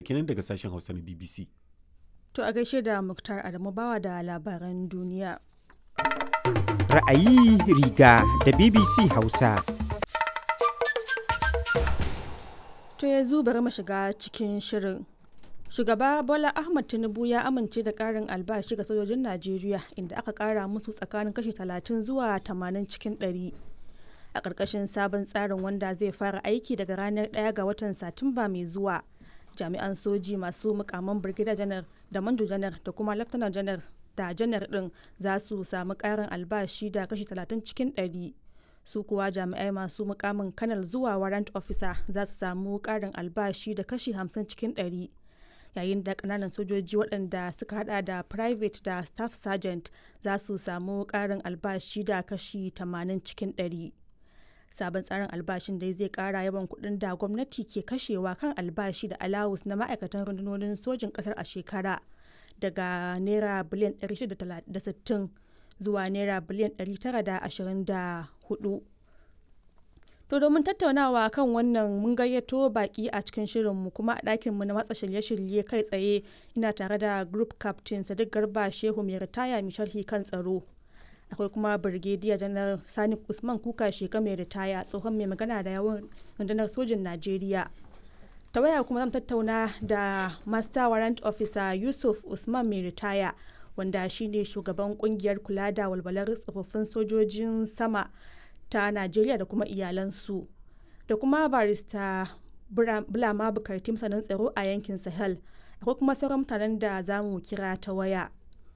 kenan daga sashen hausa na bbc To a gaishe da Muktar Adamu Bawa da labaran duniya. Ra'ayi riga da BBC Hausa. To yanzu bari mu shiga cikin shirin. Shugaba Bola Ahmad Tinubu ya amince da ƙarin albashi ga sojojin Najeriya inda aka ƙara musu tsakanin kashi 30 zuwa 80 cikin 100. A ƙarƙashin sabon tsarin wanda zai fara aiki daga ranar 1 ga watan Satumba mai zuwa. Jami'an soji masu mukaman Brigadier Janar da Manjo Janar da kuma Lieutenant Janar da Janar ɗin za su samu ƙarin albashi da kashi 30 cikin 100. su kuwa jami'ai masu mukamin kanal zuwa warrant officer za su samu karin albashi da kashi 50 cikin 100 yayin da kananan sojoji waɗanda suka hada da private da staff sergeant za su samu karin albashi da kashi 80 cikin 100 sabon tsarin albashin dai zai kara yawan kuɗin da gwamnati ke kashewa kan albashi da alawus na ma'aikatan rundunonin sojin ƙasar a shekara daga naira biliyan 660 zuwa naira biliyan 924 to domin tattaunawa kan wannan mun gayyato baki a cikin shirinmu kuma a ɗakinmu na matsa shirye-shirye kai tsaye ina tare da group captain sadiq garba shehu mai ritaya mai sharhi kan tsaro akwai kuma birgediya janar sani usman kuka sheka mai ritaya tsohon mai magana da yawan rundunar sojin najeriya ta waya kuma zan tattauna da master warrant officer yusuf usman mai ritaya wanda shine shugaban kungiyar kula da walwalar tsofaffin sojojin sama ta najeriya da kuma iyalansu da kuma barista bulama bukarti masanin tsaro a yankin sahel akwai kuma sauran mutanen da za mu kira ta waya